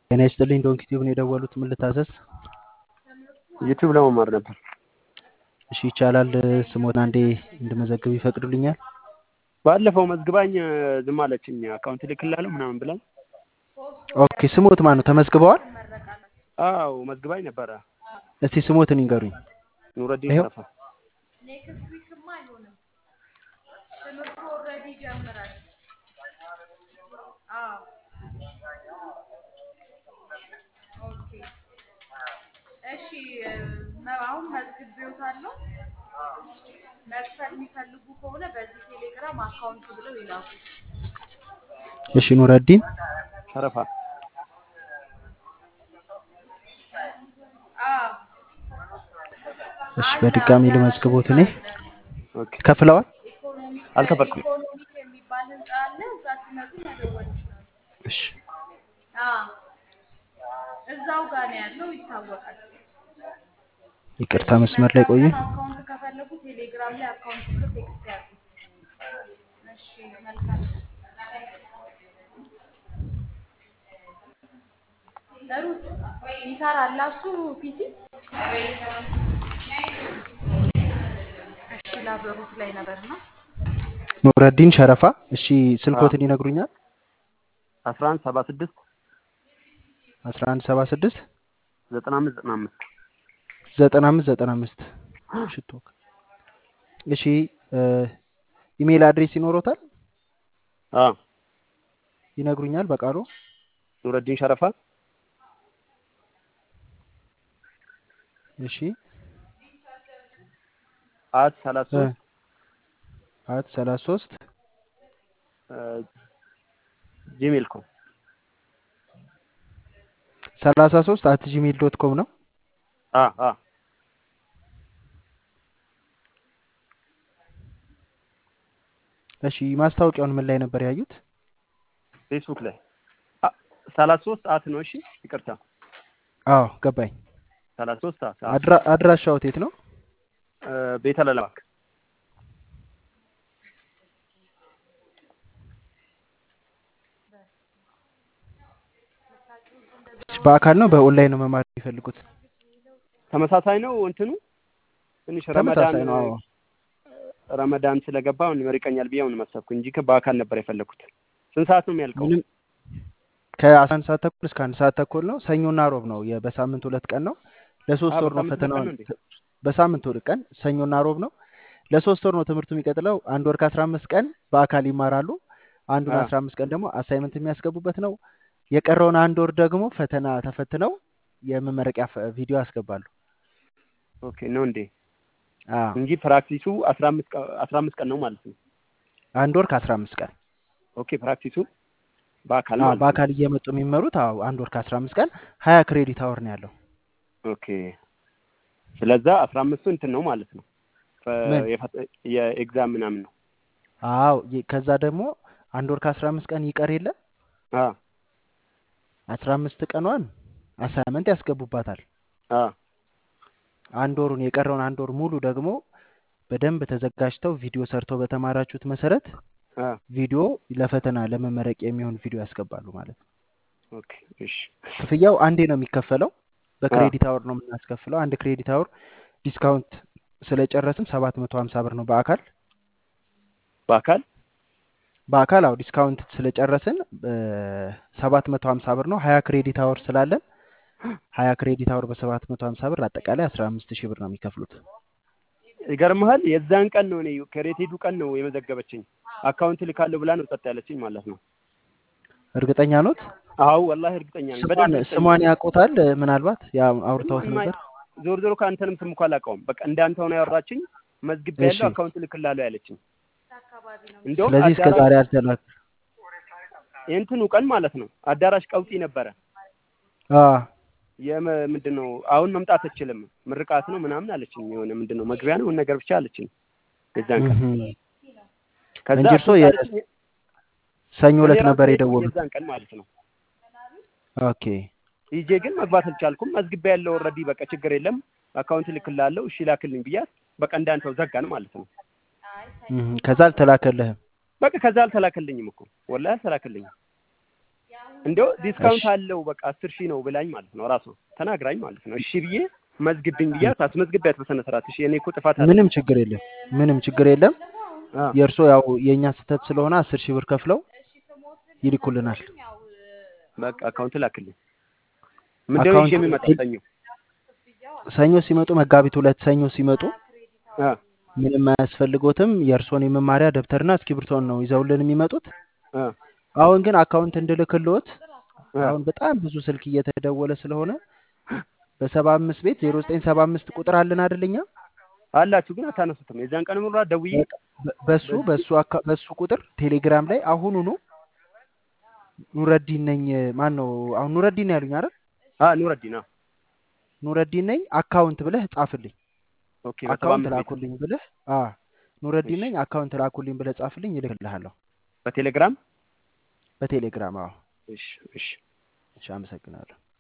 ጤና ይስጥልኝ ዶንኪ ቲዩብ ነው የደወሉት። ምን ልታዘዝ? ዩቲዩብ ለመማር ነበር። እሺ ይቻላል። ስሞን አንዴ እንድመዘግብ ይፈቅዱልኛል? ባለፈው መዝግባኝ ዝም አለችኝ። አካውንት ልክላለሁ ምናምን ብላኝ። ኦኬ ስሞት ማን ነው? ተመዝግበዋል? አዎ መዝግባኝ ነበረ። እስቲ ስሞትን ይንገሩኝ። ኑረዲን ይኸው። ሸረፋ። እሺ መ- አሁን መዝግቤዎታለሁ። መክፈል የሚፈልጉ ከሆነ በዚህ ቴሌግራም አካውንት ብለው ይላኩ። እሺ ኑረዲን ሸረፋ አዎ እሺ በድጋሚ ልመዝግቦት እኔ ኦኬ። ከፍለዋል? ኢኮኖሚክ አልከፈልኩም። ኢኮኖሚክ የሚባል ህንፃ አለ። እዛ ሲመጡ መደወል ይችላሉ። እሺ አዎ እዛው ጋር ነው ያለው፣ ይታወቃል። ይቅርታ መስመር ላይ ቆዩ። አካውንት ከፈለጉ ቴሌግራም ላይ አካውንት ብሎ ቴክስት ያርጉ። እሺ መልካም ሩት ይሰራል እሱ ፒሲ። እሺ ላበሩት ላይ ነበር ነው ኑረዲን ሸረፋ። እሺ ስልኮትን ይነግሩኛል? አስራ አንድ ሰባ ስድስት 1176 ዘጠና አምስት ዘጠና አምስት 95 95 ሽቶ እሺ እ ኢሜል አድሬስ ይኖሮታል? አዎ ይነግሩኛል በቃሉ? ኑረዲን ሸረፋ እሺ አት ሰላሳ እ ሶስት አት 33 ጂሜል ኮም 33 አት ጂሜል ዶት ኮም ነው። አ አ እሺ ማስታወቂያውን ምን ላይ ነበር ያዩት? ፌስቡክ ላይ አ- ሰላሳ ሶስት አት ነው። እሺ ይቅርታ አዎ ገባኝ። ሰላሳ ሶስት አት አ- አድራ አድራሻው የት ነው? እ፣ ቤተ ለለማክ በአካል ነው በኦንላይን ነው መማር የሚፈልጉት? ተመሳሳይ ነው እንትኑ ትንሽ ረመዳን ተመሳሳይ ነው። አዎ ረመዳን ስለገባ አሁን ይመርቀኛል ብዬ አሁን መሰብኩ እንጂ በአካል ነበር የፈለኩት። ስንት ሰዓት ነው የሚያልቀው? ምንም ከአስራ አንድ ሰዓት ተኩል እስከ አንድ ሰዓት ተኩል ነው። ሰኞና ሮብ ነው። የ- በሳምንት ሁለት ቀን ነው። ለሶስት አ፣ ወር ነው በሳምንት ሁለት ቀን ፈተናውን። ነው እንዴ? በሳምንት ሁለት ቀን ሰኞና ሮብ ነው። ለሶስት ወር ነው ትምህርቱ የሚቀጥለው። አንድ ወር ከአስራ አምስት ቀን በአካል ይማራሉ። አንዱን አ፣ አስራ አምስት ቀን ደግሞ አሳይመንት የሚያስገቡበት ነው። የቀረውን አንድ ወር ደግሞ ፈተና ተፈትነው የመመረቂያ ፈ- ቪዲዮ ያስገባሉ። ኦኬ ነው እንዴ? አዎ እንጂ ፕራክቲሱ አስራ አምስት ቀ- አስራ አምስት ቀን ነው ማለት ነው። አንድ ወር ከአስራ አምስት ቀን ኦኬ ፕራክቲሱ በአካል አዎ ማለት ነው። በአካል እየመጡ የሚመሩት አዎ አንድ ወር ከአስራ አምስት ቀን ሀያ ክሬዲት አወር ነው ያለው። ኦኬ ስለዛ አስራ አምስቱ እንትን ነው ማለት ነው። ፈ- ምን የፈ- የኤግዛም ምናምን ነው። አዎ የ- ከዛ ደግሞ አንድ ወር ከአስራ አምስት ቀን ይቀር የለ አ አስራ አምስት ቀኗን አሳይመንት ያስገቡባታል። አ አንድ ወሩን የቀረውን አንድ ወር ሙሉ ደግሞ በደንብ ተዘጋጅተው ቪዲዮ ሰርተው በተማራችሁት መሰረት አ ቪዲዮ ለፈተና ለመመረቂያ የሚሆን ቪዲዮ ያስገባሉ ማለት ነው። ኦኬ እሺ ክፍያው አንዴ ነው የሚከፈለው። አ በክሬዲት አወር ነው የምናስከፍለው። አንድ ክሬዲት አወር ዲስካውንት ስለጨረስን ሰባት መቶ ሀምሳ ብር ነው በአካል በአካል በአካል አዎ ዲስካውንት ስለጨረስን ሰባት መቶ ሀምሳ ብር ነው። ሀያ ክሬዲት አወር ስላለን ሀያ ክሬዲት አወር በሰባት መቶ ሀምሳ ብር አጠቃላይ አስራ አምስት ሺህ ብር ነው የሚከፍሉት። ይገርምሃል፣ የዛን ቀን ነው እኔ ከሬት ሄዱ ቀን ነው የመዘገበችኝ። አካውንት ልካለሁ ብላ ነው ጸጥ ያለችኝ ማለት ነው። እርግጠኛ ኖት? አዎ ወላሂ እርግጠኛ ነኝ። ስሟን በደንብ እርግጠኛ ስሟን ነኝ። ያውቁታል? ምናልባት ያ አውርተውት ስሟን ማ- ነበር? ዞር ዞር ከአንተንም ስም እኮ አላውቀውም። በቃ እንዳንተ ሆነ ያወራችኝ መዝግቤ እሺ። ያለው አካውንት ልክላለሁ ያለችኝ። አካባቢ ነው እንደውም ስለዚህ እስከ አዳራሽ ዛሬ አልተላክ የእንትኑ ቀን ማለት ነው አዳራሽ ቀውጢ ነበረ። አ የመ ምንድን ነው አሁን መምጣት አትችልም፣ ምርቃት ነው ምናምን አለችኝ። የሆነ ምንድን ነው መግቢያ ነው ነገር ብቻ አለችኝ የዛን ቀን። እህም። ከዛ እንጂ እርስዎ እሱን የ- ካለችኝ ሰኞ እኔ ዕለት ራሴ ነበር ሄድኩኝ የደወሉት። የዛን ቀን ማለት ነው። ኦኬ ሂጄ ግን መግባት አልቻልኩም። መዝግቤ ያለው ኦልሬዲ በቃ ችግር የለም አካውንት ልክላለሁ፣ እሺ ላክልኝ ብያት በቃ እንዳንተው ዘጋን ማለት ነው። እህም። ከዛ አልተላከልህም? በቃ ከዛ አልተላከልኝም እኮ ወላሂ አልተላከልኝም። የአሁኑ እንዲያው ዲስካውንት እሺ አለው በቃ አስር ሺህ ነው ብላኝ ማለት ነው ራሷ ተናግራኝ ማለት ነው። እሺ ብዬ መዝግብኝ ብያት አስመዝግቢያት በስነ ስርዓት። እሺ እኔ እኮ ጥፋት አለ ምንም ችግር የለም ምንም ችግር የለም አ የእርሶ ያው የእኛ ስህተት ስለሆነ አስር ሺህ ብር ከፍለው ይልኩልናል በቃ አካውንት ላክልኝ። ምንድነው ይዤ አካውንት የሚመጣው ሰኞ? ሰኞ ሲመጡ መጋቢት ሁለት ሰኞ ሲመጡ አ ምንም አያስፈልጎትም የእርሶን የመማሪያ ደብተርና እስክሪብቶን ነው ይዘውልን የሚመጡት አ አሁን ግን አካውንት እንድልክልዎት አ አሁን በጣም ብዙ ስልክ እየተደወለ ስለሆነ በሰባ አምስት ቤት ዜሮ ዘጠኝ ሰባ አምስት ቁጥር አለን አይደለኛ አላችሁ ግን አታነሱትም። የዛን ቀን ሙሉ ደውዬ በሱ በዚህ በሱ አካ- በሱ ቁጥር ቴሌግራም ላይ አሁኑኑ ኑረዲን ነኝ ማን ነው አሁን ኑረዲን ነው ያሉኝ አይደል አ ኑረዲን አ ኑረዲን ነኝ አካውንት ብለህ ጻፍልኝ ኦኬ በሰባ አካውንት አምስት ቤት ላኩልኝ ብለህ አ ኑረዲን እሺ ነኝ አካውንት ላኩልኝ ብለህ ጻፍልኝ ይልክልሃለሁ በቴሌግራም በቴሌግራም አዎ እሺ እሺ እሺ አመሰግናለሁ